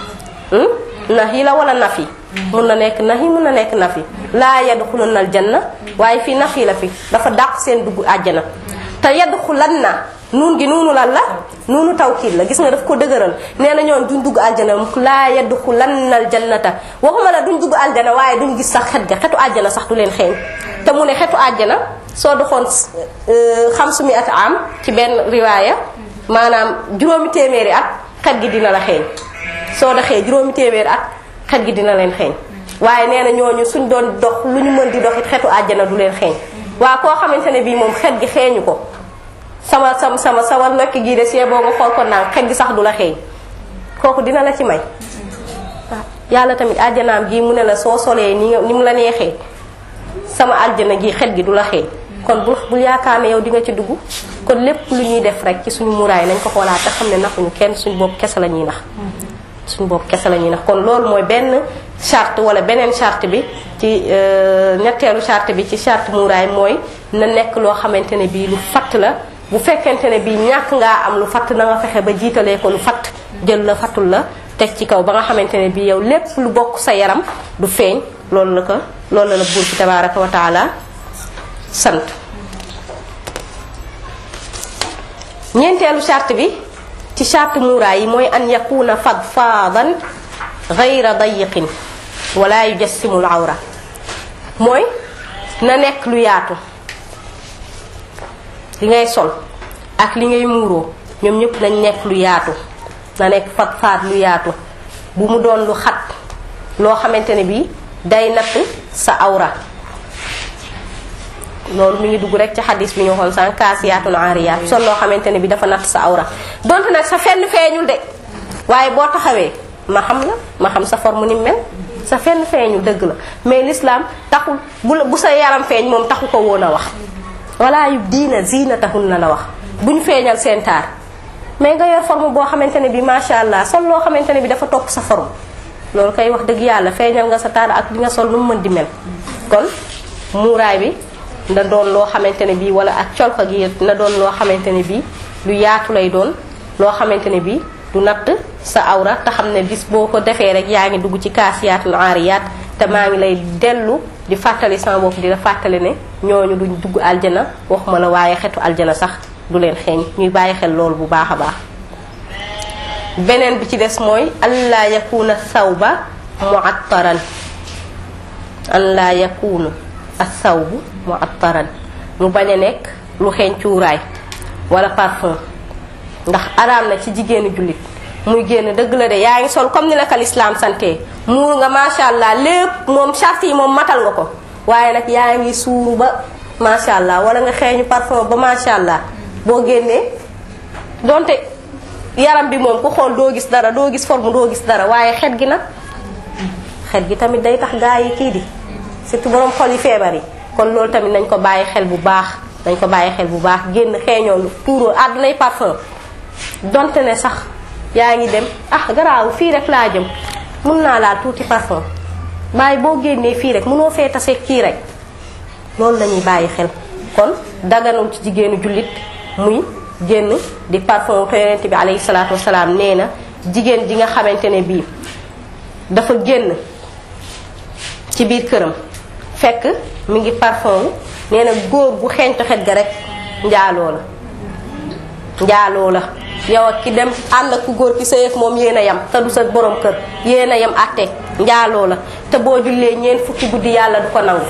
nahi la wala nafi mun na nekk nahi mun na nekk nafi laa yadxulunna aljanna waaye fii nafi la fi dafa dàq seen dugg àjjana te yadxulanna nuun gi nuunu lan la nuunu tawkiid la gis nga daf ko dëgëral nee na ñoon duñ dugg aljana laa yadxulanna aljannata waxuma la duñ dugg aljana waaye duñ gis sax xet ga xetu àjjana sax du leen xeeñ te mu ne xetu àjjana soo doxoon xamsu mi at am ci benn riwaaya maanaam juróomi téeméeri at xet gi dina la xeeñ soo doxee juróomi téeméeri at xet gi dina leen xeeñ waaye nee na ñooñu suñ doon dox lu ñu mën di dox it xetu àjjana du leen xeeñ waa koo xamante ne bii moom xet gi xeeñu ko sama sama sama sama nokk gii de see boo nga xool ko naan xet gi sax du la xeeñ kooku dina la ci may waaw yàlla tamit àjjanaam gi mu ne la soo solee ni nga ni mu la neexee sama àjjana gi xet gi du la xeeñ kon bu bul yaakaar ne yow di nga ci dugg kon lépp lu ñuy def rek ci suñu muraay nañ ko xoolaat te xam ne naxuñu kenn suñu bopp kese la ñuy nax suñu bopp kese la ñuy nax kon loolu mooy benn charte wala beneen charte bi ci ñetteelu charte bi ci charte muraay mooy na nekk loo xamante ne bii lu fatt la bu fekkente ne bii ñàkk ngaa am lu fatt na nga fexe ba jiitalee ko lu fatt jël la fattul la teg ci kaw ba nga xamante ne bii yow lépp lu bokk sa yaram du feeñ loolu la ko loolu la la buur bi tabaraka wa taala sant ñeenteelu charte bi ci charte muuraay yi mooy an yakuna fadfaadan gayra dayiqin wala yujassimul awra mooy na nekk lu yaatu li ngay sol ak li ngay muuroo ñoom ñëpp nañ nekk lu yaatu na nekk fadfaad lu yaatu bu mu doon lu xat loo xamante ne bii day natt sa awra loolu mi ngi dugg rek ci xadis bi ñu waxoon sànq kaasiyaatun aariyaat sol loo xamante ne bi dafa natt sa awra donte nag sa fenn feeñul de waaye boo taxawee ma xam la ma xam sa forme ni mel sa fenn feeñul dëgg la mais l'islam taxul bu bu sa yaram feeñ moom taxu ko woon a wax wala yu diina zinatahunna la wax bu ñu feeñal seen taar mais nga yor forme boo xamante ne bi macha allah sol loo xamante ne bi dafa topp sa forme loolu kay wax dëgg yàlla feeñal nga sa taar ak li nga sol nu mu mën di mel kon muuraay bi na doon loo xamante ne bii wala ak colka gi na doon loo xamante ne bii lu yaatu lay doon loo xamante ne bii du natt sa awra te xam ne bis boo ko defee rek yaa ngi dugg ci kaasiyaatul aariyaat te maa ngi lay dellu di fàttali sama bopp di la fàttali ne ñooñu duñ dugg aljana waxuma la waaye xetu aljana sax du leen xeeñ ñuy bàyyi xel loolu bu baax a baax beneen bi ci des mooy allah yakuna sawba muattaran an laa yakunu as-sawbu mu'attaran mu bañ a nekk lu xeeñ cuuraay wala parfum ndax araam na ci jigéenu jullit muy génn dëgg la de yaa ngi sol comme ni la ko lislaam sante muur nga macha allah lépp moom charte yi moom matal nga ko waaye nag yaa ngi suuru ba macha allah wala nga xeeñu parfum ba macha allah boo génnee donte yaram bi moom ku xool doo gis dara doo gis forme doo gis dara waaye xet gi nag xet gi tamit day tax gaa yi kii di surtout borom xol yi feebar yi kon loolu tamit nañ ko bàyyi xel bu baax nañ ko bàyyi xel bu baax génn xeeñoo tuuroo àddunay parfum donte ne sax yaa ngi dem ah garaaw fii rek laa jëm mun naa laal tuuti parfum bàyyi boo génnee fii rek mënoo fee tase kii rek loolu la ñuy bàyyi xel kon daganul ci jigéenu jullit muy génn di parfum te yonent bi alayhi salaatu wasalaam nee na jigéen ji nga xamante ne bii dafa génn ci biir këram fekk mi ngi parfum nee na góor gu xeeñtu xet ga rek njaaloo la njaaloo la yow ak ki dem ànd ak ku góor ki sëy ak moom yéen a yam te du sa borom kër yéen a yam àtte njaaloo la te boo jullee ñeent fukki guddi yàlla du ko nangu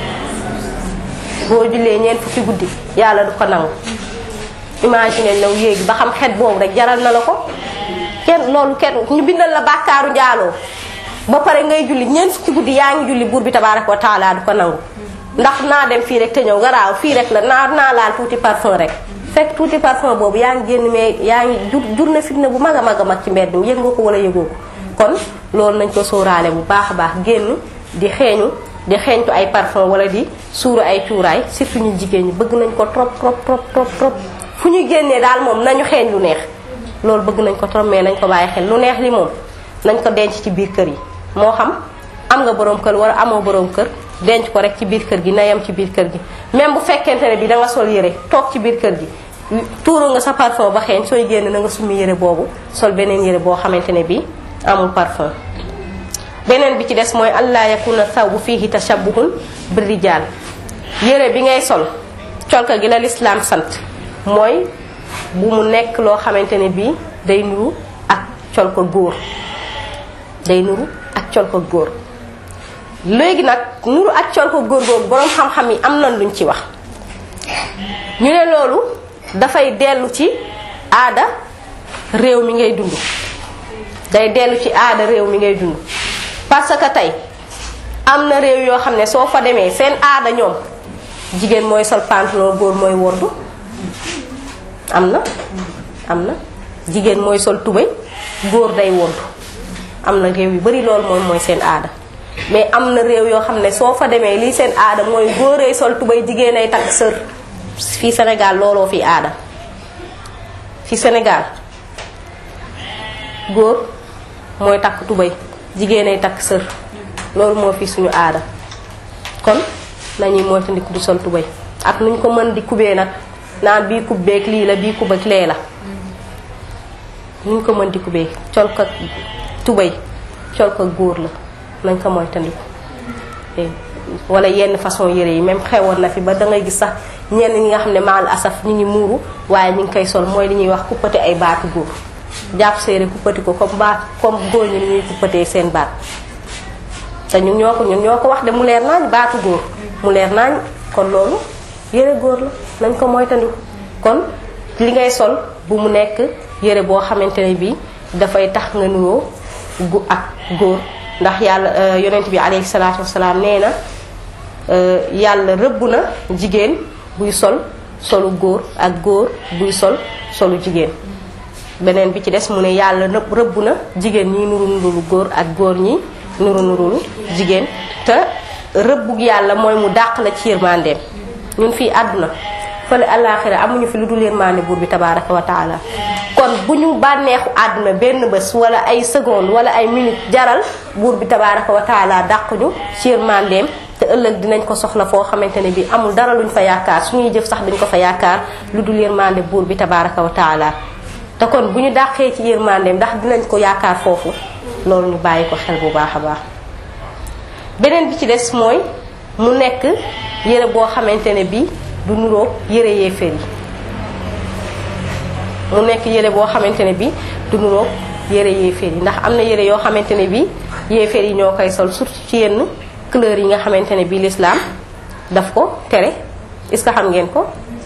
boo jullee ñeent fukki guddi yàlla du ko nangu imagine law yéegi ba xam xet boobu rek jaral na la ko kenn loolu kenn ñu bindal la bàkkaaru njaaloo ba pare ngay julli ñeent fukki guddi yaa ngi julli buur bi tabaaraka wa taala du ko nangu ndax naa dem fii rek te ñëw nga raaw fii rek la naa naa laal tuuti parfum rek fekk tuuti parfum boobu yaa ngi génn mais yaa ngi jur jur na fitna bu mag a mag a mag ci mbedd mi yëg nga ko wala yëgoo ko kon loolu nañ ko sóoraale bu baax a baax génn di xeeñu di xeeñtu ay parfum wala di suuru ay cuuraay surtout ñu jigéen ñi bëgg nañ ko trop trop trop trop trop fu ñu génnee daal moom nañu xeeñ lu neex loolu bëgg nañ ko trop mais nañ ko bàyyi xel lu neex li moom nañ ko denc ci biir kër yi moo xam am nga borom kër wala amoo borom kër denc ko rek ci biir kër gi na yem ci biir kër gi même bu fekkente ne bi da nga sol yére toog ci biir kër gi tuuru nga sa parfum ba xeeñ sooy génn na nga summi yére boobu sol beneen yére boo xamante ne bi amul parfum beneen bi ci des mooy allah yakuna thawbu fihi tashabbuhun bir rijal yére bi ngay sol colka gi la lislaam sant mooy bu mu nekk loo xamante ne bii day nuru ak col ko góor day nuru ak col ko góor léegi nag nuru ak col ko góor googu boroom xam-xam yi am na luñ ci wax ñu ne loolu dafay dellu ci aada réew mi ngay dund day dellu ci aada réew mi ngay dund parce que tey am na réew yoo xam ne soo fa demee seen aada ñoom jigéen mooy sol pantalon góor mooy wordu am na am na jigéen mooy sol tubéy góor day wordu am na réew yu bari loolu moom mooy seen aada mais am na réew yoo xam ne soo fa demee lii seen aada mooy góoree sol tubéy jigéen ay takk sër fii Sénégal looloo fi aada fi Sénégal góor mooy takk tubéy jigéen ay takk sër loolu moo fi suñu aada kon nañuy moytandiku di sol tubéy ak nuñ ko mën di kubee nag naan bii kub beeg lii la bii kub ak lee la nuñ ko mën di kubee col ko tubéy col ko góor la nañ ko moytandiku wala yenn façon yére yi même xewoon na fi ba da ngay gis sax ñenn ñi nga xam ne maal asaf ñi ngi muuru waaye ñi ngi koy sol mooy li ñuy wax kuppati ay baatu góor jàpp séeré kuppati ko comme baat comme góor ñi ni ñuy kuppatee seen baat te ñun ñoo ko ñun ñoo ko wax de mu leer naañ baatu góor mu leer naañ kon loolu yére góor la nañ ko moytandiku kon li ngay sol bu mu nekk yére boo xamante ne bii dafay tax nga nuroo gu ak góor ndax yàlla yonent bi alayhi salaatu wasalaam nee na yàlla rëbb na jigéen buy sol solu góor ak góor buy sol solu jigéen beneen bi ci des mu ne yàlla nëpp rëbb na jigéen ñi nuru nurulu góor ak góor ñi nuru nurulu jigéen te rëbbug yàlla mooy mu dàq la ci yërmandeem ñun fii àdduna fële àllaaxira amuñu fi lu dul yërmande buur bi tabaaraka wa taala kon bu ñu bànneexu àdduna benn bés wala ay seconde wala ay minute jaral buur bi tabaaraka wa taala dàq ñu ci yërmandeem te ëllëg dinañ ko soxla foo xamante ne bi amul dara luñ fa yaakaar suñuy jëf sax dañ ko fa yaakaar lu dul yërmande buur bi tabaaraka wa taala te kon bu ñu dàqee ci yërmandeem ndax dinañ ko yaakaar foofu loolu ñu bàyyi ko xel bu baax a baax beneen bi ci des mooy mu nekk yére boo xamante ne bi du nuroo yére yéeféer yi mu nekk yére boo xamante ne bi du nuroo yére yéeféer yi ndax am na yére yoo xamante ne bi yéeféer yi ñoo koy sol surtout ci yenn couleur yi nga xamante ne bi l'islam daf ko tere est-ce que xam ngeen ko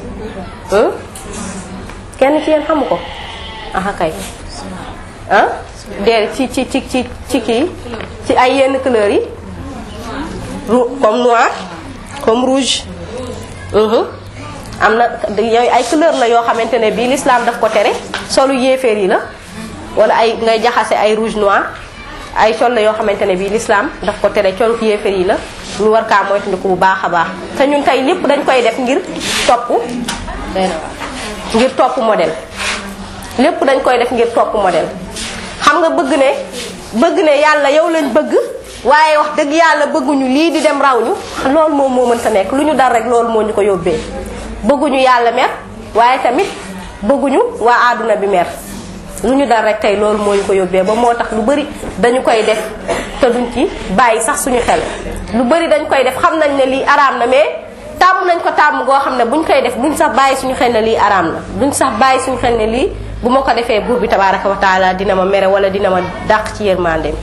kenn ci yéen xamu ko aha kay ah déer ci ci ci ci ci kii ci ay yenn couleur yi comme noir comme rouge am na yooyu ay couleur la yoo xamante ne bii l'islam daf ko tere solu yéeféer yi la wala ay ngay jaxase ay rouge noir ay col la yoo xamante ne bii l'islam daf ko tere colu yéeféer yi la ñu war kaa moytandiku bu baax a baax te ñun tey lépp dañ koy def ngir topp ngir topp modèle lépp dañ koy def ngir topp modèle xam nga bëgg ne bëgg ne yàlla yow lañ bëgg waaye wax dëgg yàlla bëgguñu lii di dem raw ñu loolu moom moo mënta nekk lu ñu dal rek loolu moo ñu ko yóbbee bëgguñu yàlla mer waaye tamit bëgguñu waa àdduna bi mer lu ñu dal rek tey loolu moo ñu ko yóbbee ba moo tax lu bari dañu koy def te duñ ci bàyyi sax suñu xel lu bari dañ koy def xam nañ ne lii araam na mais tàmm nañ ko tàmm goo xam ne buñ koy def buñ sax bàyyi suñu xel ne lii araam na buñ sax bàyyi suñu xel ne lii bu ma ko defee buur bi tabaraka wa taala dina ma mere wala dina ma dàq ci yërmandeem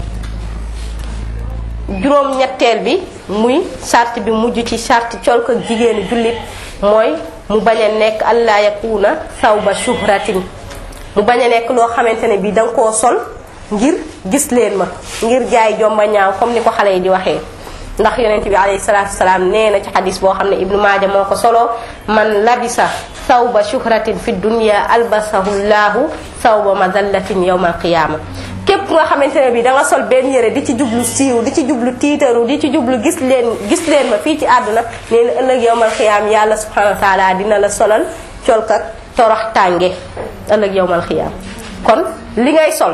juróom ñetteel bi muy sart bi mujj ci sart col ko jigéenu jullit mooy mu bañ a nekk allah yakuna sawba shuhratin mu bañ a nekk loo xamante ne bii da nga koo sol ngir gis leen ma ngir jaay jomba ñaaw comme ni ko xale yi di waxee ndax yonent bi alayhi salaatu wasalaam nee na ci xadis boo xam ne ibnu maaja moo ko solo man labisa sawba shuhratin fi dunya albasahu llahu sawba madallatin yawma alqiyama képp nga xamante ne bi da nga sol benn yére di ci jublu siiw di ci jublu tiitaru di ci jublu gis leen gis leen ma fii ci àdduna nee na ëllëg yawmal xiyaam yàlla subhanahu wa taala dina la solal colkat torox tànge ëllëg yawmal xiyaam kon li ngay sol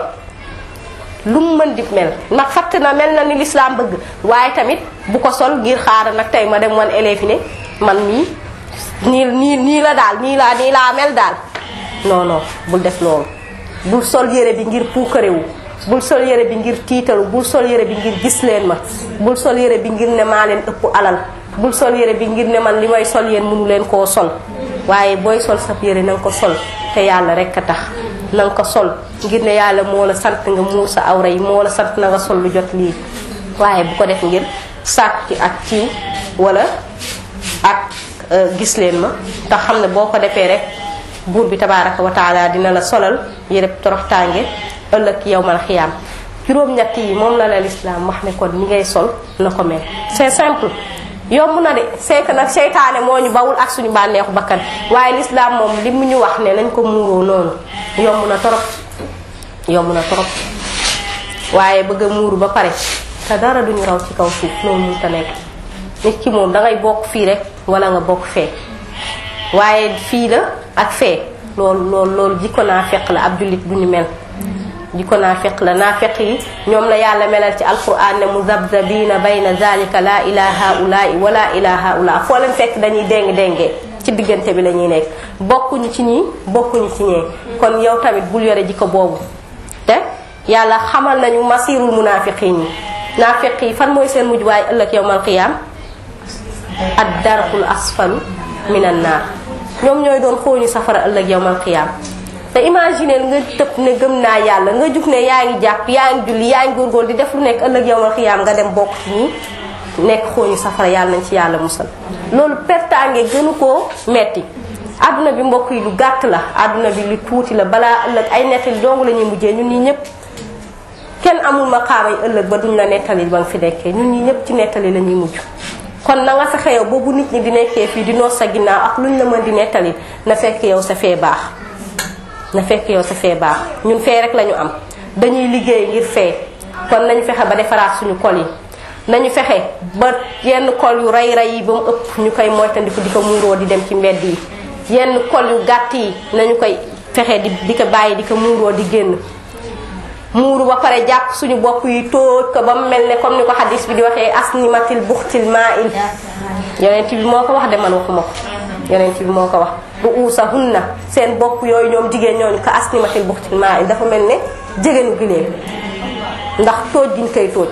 lu mu mën di mel ndax fatt na mel na ni lislaam bëgg waaye tamit bu ko sol ngir xaaral nag tey ma dem wan élève yi ne man mii nii nii nii la daal nii laa nii laa mel daal non non bul def loolu bul sol yére bi ngir puukarewu bul sol yére bi ngir tiitaru bul sol yére bi ngir gis leen ma bul sol yére bi ngir ne maa leen ëpp alal bul sol yére bi ngir ne man li may sol yéen mënu leen koo sol waaye booy sol sab yére na nga ko sol te yàlla rek a tax na nga ko sol ngir ne yàlla moo la sant nga muur sa awra yi moo la sant na nga sol lu jot lii waaye bu ko def ngir sàkk ak ciw wala ak gis leen ma te xam ne boo ko defee rek buur bi tabaraka wa taala dina la solal yére toroxtaange ëllëg yowmal xiyaam juróom-ñett yi moom la la lislaam wax ne kon ni ngay sol na ko mel c'est simple yomb na de c'est que nag seytaane moo ñu bawul ak suñu bànneexu bakkan waaye lislaam moom li mu ñu wax ne nañ ko muuroo noonu yomb na torop yomb na torop waaye bëgg a muuru ba pare te dara duñu raw ci kaw suuf loolu mun ta nekk nit ki moom dangay bokk fii rek wala nga bokk fee waaye fii la ak fee loolu loolu loolu jikko naa fekk la ab jullit du ñu mel jikko naa fekk la naa fekk yi ñoom la yàlla melal ci alquran ne muzabzabina bayna zalika la ilaha ulai wala ilaha ula foo leen fekk dañuy déng déngee ci diggante bi la ñuy nekk bokkuñu ci ñii bokkuñu ci ñee kon yow tamit bul yore jikko boobu te yàlla xamal nañu masirul munafiqin yi naafiq yi fan mooy seen mujj waaye ëllëg yowmal qiyaam ad darkul asfalu minan naar ñoom ñooy doon xooñu safara ëllëg yowmal qiyaam te imaginer nga tëb ne gëm naa yàlla nga jug ne yaa ngi jàpp yaa ngi julli yaa ngi góorgóor di def lu nekk ëllëg yowmal xiyaam nga dem bokk ci ñi nekk xooñu safara yàlla nañ ci yàlla musal loolu pertaange gënu koo metti àdduna bi mbokk yi lu gàtt la àdduna bi lu tuuti la balaa ëllëg ay nettali dong la ñuy mujjee ñun ñi ñëpp kenn amul maqaamay ëllëg ba duñ la nettali ba nga fi nekkee ñun ñi ñëpp ci nettali la ñuy mujj kon na nga fexe yow boobu nit ñi di nekkee fii di noos sa ginnaaw ak luñ la mën di nettali na fekk yow sa fee baax na fekk yow sa fee baax ñun fee rek lañu am dañuy liggéey ngir fee kon nañu fexe ba defaraat suñu kol yi nañu fexe ba yenn kol yu rey rey yi ba mu ëpp ñu koy moytandiku di ko muuroo di dem ci mbedd yi yenn kol yu gàtt yi nañu koy fexe di di ko bàyyi di ko muuroo di génn muuru ba pare jàpp suñu bopp yi tóoj ko ba mu mel ne comme ni ko xadis bi di waxee asnimatil buxtil maa il yonent bi moo ko wax de man waxuma ko yonent bi moo ko wax bu uusa hunna seen bopp yooyu ñoom jigéen ñooñu ko asnimatil buxtil maa il dafa mel ne jigéenu giléem ndax tóoj giñ koy tóoj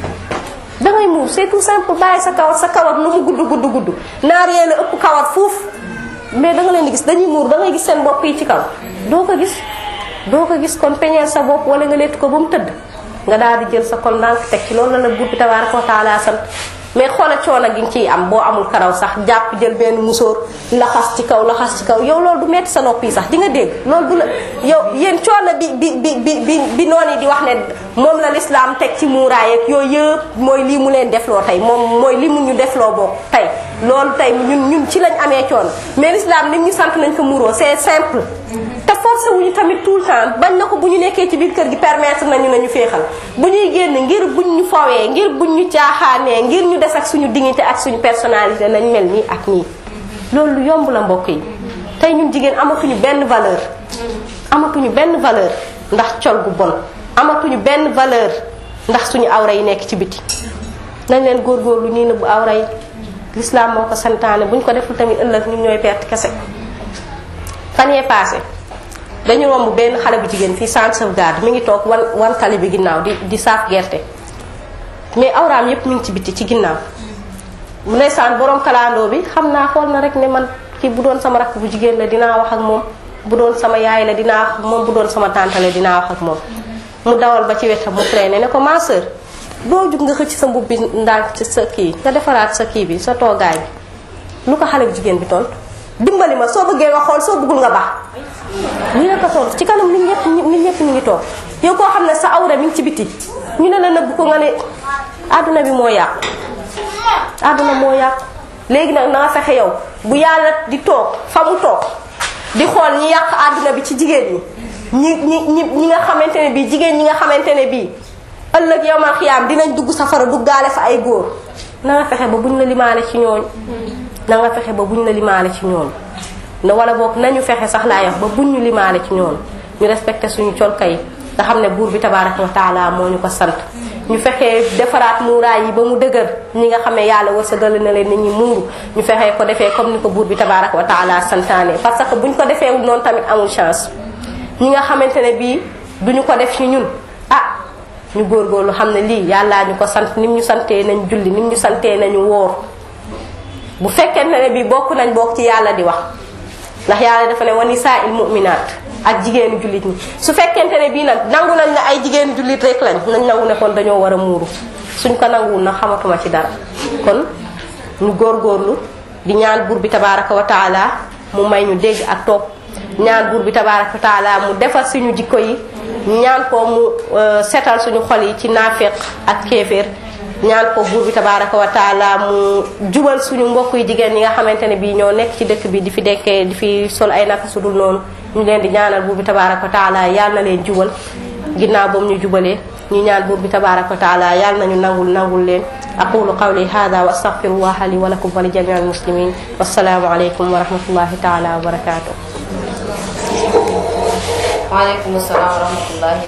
dangay muur c'est tout simple bàyyi sa kawar sa kawar lu mu gudd gudd gudd naar yee la ëpp kawar fuuf mais da nga leen di gis dañuy muur da ngay gis seen bopp yi ci kaw doo ko gis doo ko gis kon peñeel sa bopp wala nga lett ko ba mu tëdd nga daal di jël sa kon ndànk teg ci loolu la la buur bi tabaaraka wa taala sant mais xoola coono gi nga ciy am boo amul karaw sax jàpp jël benn musóor laxas ci kaw laxas ci kaw yow loolu du metti sa nopp yi sax di nga dégg loolu du la yow yéen coono bi bi bi bi bi bi noonu di wax ne moom la lislaam teg ci muuraay ak yooyu yëpp mooy lii mu leen defloo tey moom mooy li mu ñu defloo bokk tey loolu tey ñun ñun ci lañ amee coono mais lislaam lim ñu sant nañ ko muuroo c'est simple te forcé wuñu tamit tout le temps bañ na ko bu ñu nekkee ci biir kër gi permettre nañu nañu féexal bu ñuy génn ngir buñ ñu fawee ngir buñ ñu caaxaanee ngir ñu des ak suñu dignité ak suñu personnalité nañ mel nii ak nii loolu lu yomb la mbokk yi tey ñun jigéen amatuñu benn valeur amatuñu benn valeur ndax col gu bon amatuñu benn valeur ndax suñu awra yi nekk ci biti nañ leen góorgóorlu ñuy nëbbu awra yi lislaam moo ko santaane buñ ko deful tamit ëllëg ñun ñooy perte kese fan yee passé dañu romb benn xale bu jigéen fii centre sauvegarde mi ngi toog wan wan tali bi ginnaaw di di saaf gerte mais awraam yépp mi ngi ci biti ci ginnaaw ndeysaan borom kalandoo bi xam naa xool na rek ne man kii bu doon sama rakk bu jigéen la dinaa wax ak moom bu doon sama yaay la dinaa wax ak moom bu doon sama tante la dinaa wax ak moom mu dawal ba ci wetam mu freiné ne ko ma sœur doo jug nga xëcc sa mbubb bi ndànk ci sa kii nga defaraat sa kii bi sa toogaay bi lu ko xale bu jigéen bi tontu dimbali ma soo bëggee nga xool soo bëggul nga baax lii la ko tontu ci kanam nit ñëpp nit ñëpp ñu ngi toog yow koo xam ne sa awra mi ngi ci biti ñu ne la nëbb ko nga ne àdduna bi moo yàqu àdduna moo yàqu léegi nag na nga fexe yow bu yàlla di toog fa mu toog di xool ñi yàq àdduna bi ci jigéen ñi ñi ñi ñi nga xamante ne bii jigéen ñi nga xamante ne bii ëllëg yow ma xiyaam dinañ dugg safara duggaale fa ay góor na nga fexe ba buñ la limaale ci ñooñ na nga fexe ba buñ la limaale ci ñooñ ne wala boog nañu fexe sax laa yox ba buñ ñu limaale ci ñooñ ñu respecté suñu colka yi nga xam ne buur bi tabaraka wa taala moo ñu ko sant ñu fexee defaraat muuraay yi ba mu dëgër ñi nga xam ne yàlla wërsëgal na leen nit ñi muuru ñu fexee ko defee comme ni ko buur bi tabaraka wa taala santaane parce que buñ ko defee noonu tamit amul chance ñi nga xamante ne bii duñu ko def ci ñun ah ñu góorgóorlu xam ne lii yàllaa ñu ko sant nim ñu santee nañ julli nim ñu santee nañu wóor bu fekkente ne bii bokk nañ bokk ci yàlla di wax ndax yàlla dafa ne wa nisaa il mu'minaat ak jigéenu jullit ñi su fekkente ne bii nag nangu nañ ne ay jigéenu jullit rek lañ nañ nangu ne kon dañoo war a muuru suñ ko nanguwul nag xamatuma ci dara kon ñu góorgóorlu di ñaan buur bi tabaraka wa taala mu may ñu dégg ak topp ñaan buur bi tabaraka wa taala mu defar suñu jikko yi ñaan ko mu setal suñu xol yi ci naafeq ak kéeféer ñaan ko buur bi tabaraka wa taala mu jubal suñu mbokk yi jigéen ñi nga xamante ne bii ñoo nekk ci dëkk bi di fi dekkee di fi sol ay naka sudul noonu ñu leen di ñaanal buur bi tabaraka wa taala yal na leen jubal ginnaaw boobu ñu jubalee ñu ñaan buur bi tabaraka wa taala yal nañu nangul nangul leen aqulu qawli hada wa astaghfirullaha li wa lakum wa li jami'il muslimin wassalaamu alaykum wa rahmatullahi taala wa barakatuh waaleykum salaam wa rahmatullahi